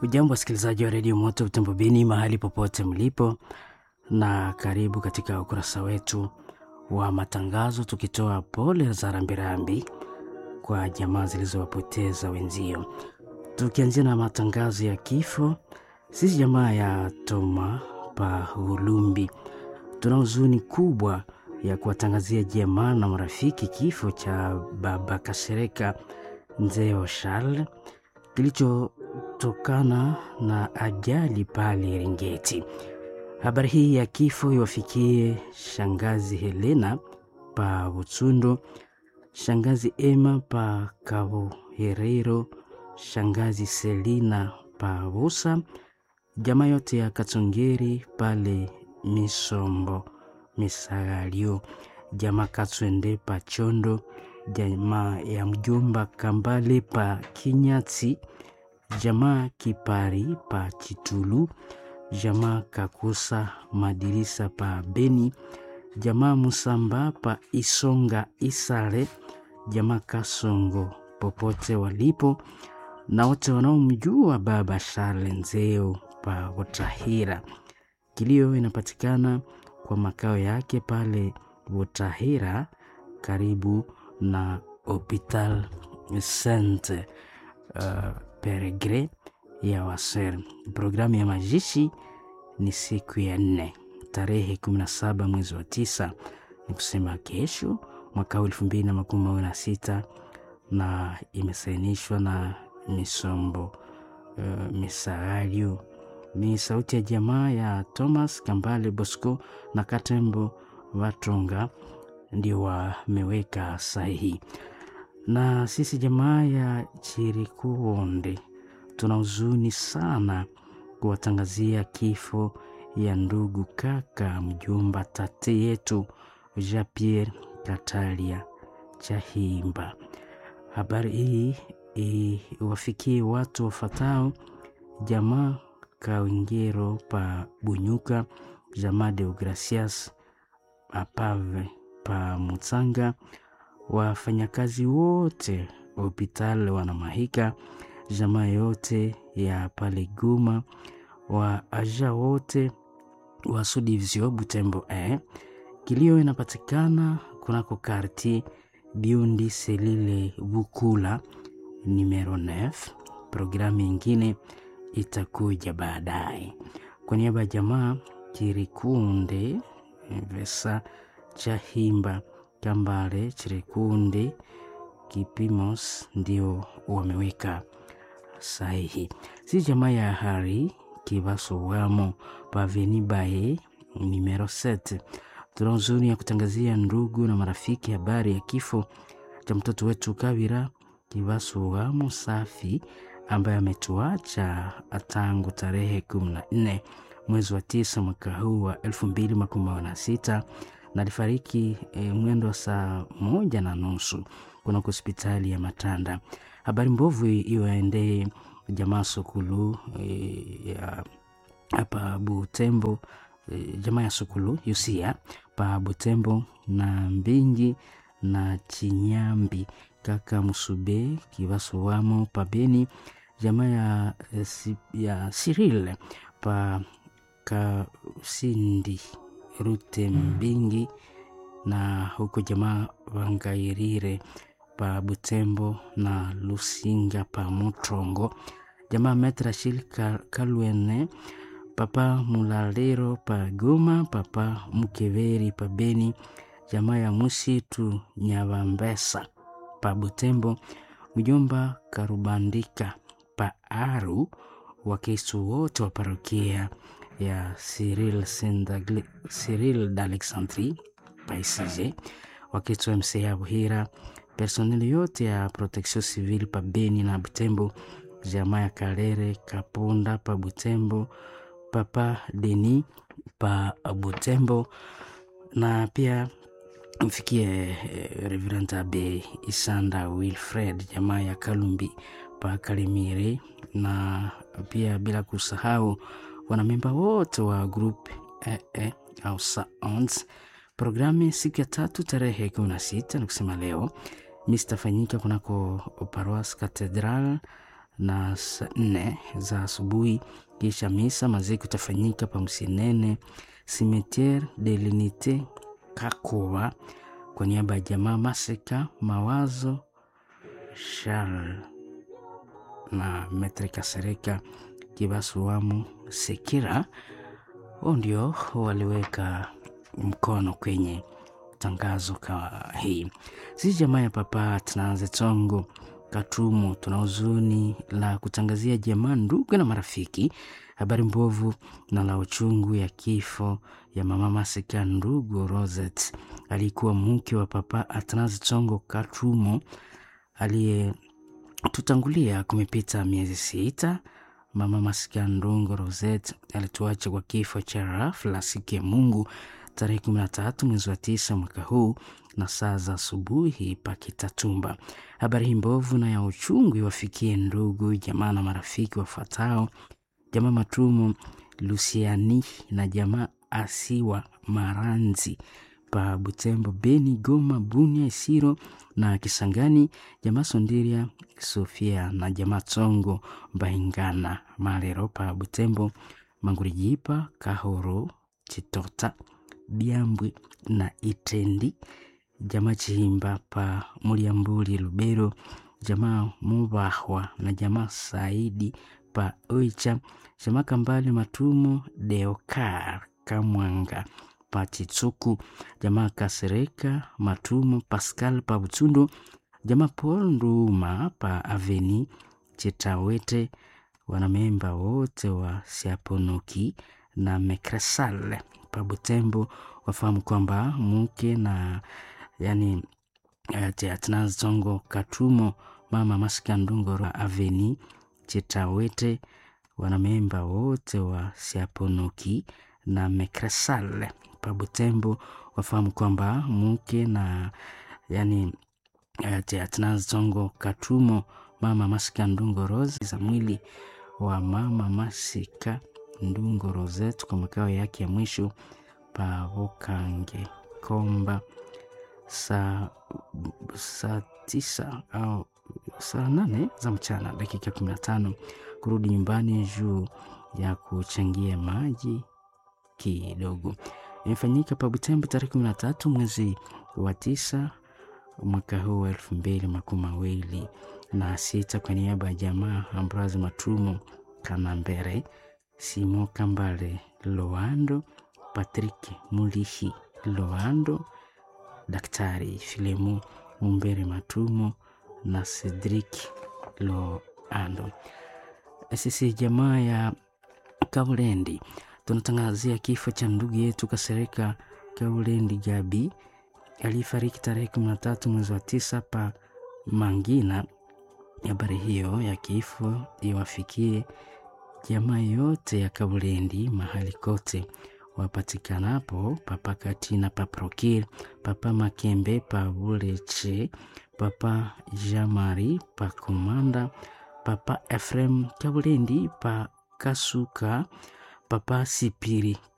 Hujambo wasikilizaji wa redio Moto Utembo Beni mahali popote mlipo, na karibu katika ukurasa wetu wa matangazo, tukitoa pole za rambirambi kwa jamaa zilizowapoteza wenzio, tukianzia na matangazo ya kifo. Sisi jamaa ya Toma pa Ulumbi tuna huzuni kubwa ya kuwatangazia jamaa na marafiki kifo cha baba Kasereka Nzeo Charles kilichotokana na ajali pale Ringeti. Habari hii ya kifo iwafikie shangazi Helena pa Butsundo, shangazi Emma pa Kabuherero, shangazi Selina pa Busa, jamaa yote ya Katongeri pale Misombo Misagalio, jamaa Katswende pa Chondo, jamaa ya mjomba Kambale pa Kinyatsi, jamaa Kipari pa Chitulu, jamaa Kakusa Madirisa pa Beni, jamaa Musamba pa Isonga Isale, jamaa Kasongo popote walipo na wote wanaomjua baba Charles Nzeo pa Butahira. Kilio inapatikana kwa makao yake pale Butahira karibu na Hopital Saint uh, Peregre ya Waser. Programu ya mazishi ni siku ya nne tarehe 17 mwezi wa tisa, ni kusema kesho mwaka elfu mbili na makumi mawili na sita na imesainishwa na Misombo uh, Misagalio. Ni sauti ya jamaa ya Thomas Kambale Bosco na Katembo Vatonga ndio wameweka sahihi. Na sisi jamaa ya Chirikuonde tuna huzuni sana kuwatangazia kifo ya ndugu kaka mjomba tate yetu Jean Pierre Katalia Chahimba. Habari hii iwafikie watu wafatao jamaa Kawingero pa Bunyuka, jamaa Deogracias Apave pa Mutsanga, wafanyakazi wote wa hospitali wanamahika, jamaa yote ya pale Goma, wa aja wote wa Sudivizio Butembo eh. Kilio inapatikana kunako karti Biundi Selile Bukula numero 9. Programu ingine itakuja baadaye. Kwa niaba ya jamaa Kirikunde Vesa Chahimba Kambale Chirikunde Kipimos ndio wameweka sahihi. Si jamaa ya Hari Kibaso wamo Paveni Baye numero 7. Tuna huzuni ya kutangazia ndugu na marafiki habari ya kifo cha mtoto wetu Kabira Kibaso wamo Safi ambaye ametuacha tangu tarehe kumi na nne mwezi wa tisa mwaka huu wa elfu mbili makumi mawili na sita na alifariki e, mwendo wa saa moja na nusu kunako hospitali ya Matanda. Habari mbovu iwaendee jamaa Sokulu e, ya hapa Butembo e, jamaa ya Sokulu Yusia pa Butembo na Mbingi na Chinyambi kaka Musube Kivaso wamo pabeni jamaa ya, ya Cyril pa Kasindi Rute Mbingi na huko jamaa Wangairire pa Butembo na Lusinga pa Mutrongo jamaa Metrashil Kalwene papa Mulalero pa Goma papa Mukeveri pa Beni jamaa ya Musitu Nyavambesa pa Butembo mjomba Karubandika pa Aru Wakristo wote wa parokia ya Cyril Cyril d'Alexandrie paisije Wakristo wa MCA Buhira personeli yote ya protection civile pa Beni na Butembo jamaa ya Kalere Kapunda pa Butembo papa Deni pa Butembo na pia mfikie eh, Reverend Abe Isanda Wilfred jamaa ya Kalumbi pa Kalemire, na pia bila kusahau wanamemba wote wa group eh, eh, au Sounds. Programu siku ya tatu tarehe kumi na sita ni kusema leo mistafanyika kunako Paroas Cathedral na saa nne za asubuhi. Kisha misa maziko itafanyika pa Msinene Cimetiere de l'Unite Kakowa kwa niaba ya jamaa Masika Mawazo Charles na Metre Kasereka Kibasuamu Sekira, wao ndio waliweka mkono kwenye tangazo ka hii. Sisi jamaa ya Papa Tanaze Tsongo Katumu tuna huzuni la kutangazia jamaa, ndugu na marafiki habari mbovu na la uchungu ya kifo ya mama Masika ndugu Rosette aliyekuwa mke wa Papa Atanazi Tsongo Katumo aliyetutangulia. Kumepita miezi sita. Mama Masika Ndungo Rosette alituacha kwa kifo cha ghafla siku ya Mungu tarehe 13 mwezi wa tisa mwaka huu na saa za asubuhi Pakitatumba. Habari hii mbovu na ya uchungu iwafikie ndugu jamaa na marafiki wafuatao: jamaa Matumo Lusiani na jamaa Asiwa Maranzi pa Butembo, Beni, Goma, Bunia, Isiro na Kisangani, jamaa Sondiria Sofia na jamaa Tsongo Mbaingana Malero pa Butembo, Mangurijipa, Kahoro, Chitota, Biambwe na Itendi, jamaa Chihimba pa Muliambuli, Lubero, jamaa Mubahwa na jamaa Saidi pa Oicha, jamaa Kambale Matumo Deokar Kamwanga pa Chitsuku, jamaa Kasereka Matumo Pascal pa Butundo, jamaa Paul Nduma pa Aveni Chitawete, wanamemba wote wa Siaponoki na Mekresal pa Butembo wafahamu kwamba mke na yani Atanazi Tsongo Katumo mama Masika Ndungo Aveni Chitawete, wanamemba wote wa Siaponoki na Mekresal pa Butembo wafahamu kwamba mke na yani Atanazi Tsongo Katumo mama Masika Ndungo Rose za mwili wa mama Masika Ndungo Rosette kwa makao yake ya mwisho pa Bukange Komba saa saa tisa au saa nane za mchana dakika kumi na tano kurudi nyumbani juu ya kuchangia maji kidogo. Imefanyika pa Butembo tarehe kumi na tatu mwezi wa tisa mwaka huu wa elfu mbili makumi mawili na sita kwa niaba ya jamaa Ambroise Matumo Kanambere, Simo Kambale Loando, Patrick Mulihi Loando, Daktari Filemu Mumbere Matumo na Cedric Loando. Sisi jamaa ya Kaulendi tunatangazia kifo cha ndugu yetu Kasereka Kaulendi Gabi aliyefariki tarehe kumi na tatu mwezi wa tisa pa Mangina. Habari hiyo ya kifo iwafikie jamaa yote ya Kaulendi mahali kote wapatikanapo, papa Katina, paprokir, papa Makembe, pa Buleche, papa Jamari, pa Komanda, papa Efrem Kaulendi, pa Kasuka, papa Sipiri